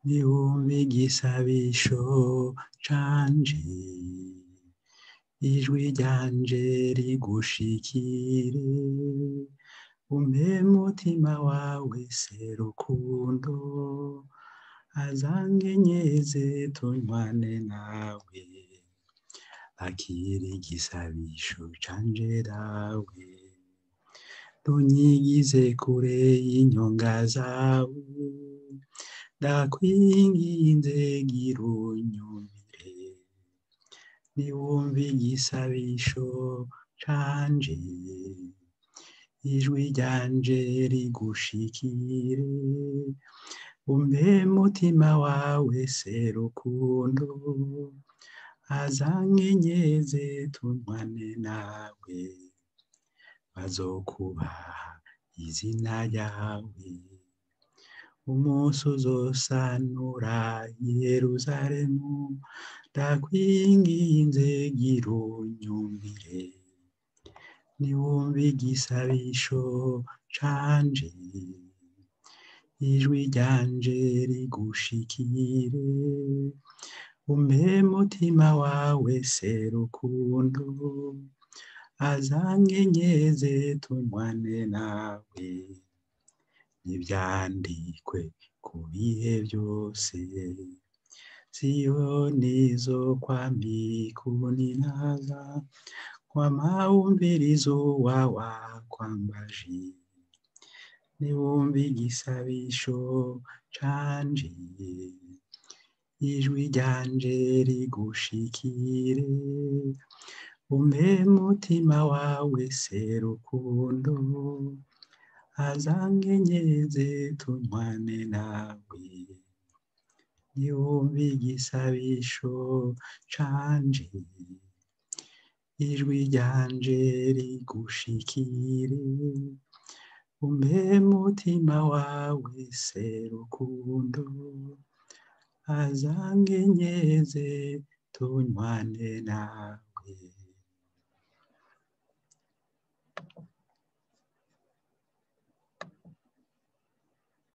niwumve igisabisho canje ijwi ryanje rigushikire umpe mutima wawe se rukundo azangenyeze tunywane nawe akira igisabisho canje dawe ntunyigize kure y'inyonga zawe ndakwinginze gira unyumvire niwumve igisabisho canje ijwi ryanje rigushikire umpe mutima wawe se rukundo azankenyeze tunywane nawe bazokubaha izina ryawe umunsi uzosanura yeruzalemu ndakwinginze gira unyumvire niwumve igisabisho canje ijwi ryanje rigushikire umpe mutima wawe se rukundo azankenyeze tunywane nawe nivyandikwe ku bihe byose siyoni zo kwamikuninaza kwamawumvirizo wawa kwambaji niwumve igisabisho canje ijwi ryanje rigushikire umpe mutima wawe se rukundo azankenyeze tunywane nawe niwumve igisabisho canje ijwi ryanje rigushikire umpe mutima wawe se rukundo azangenyeze tunywane nawe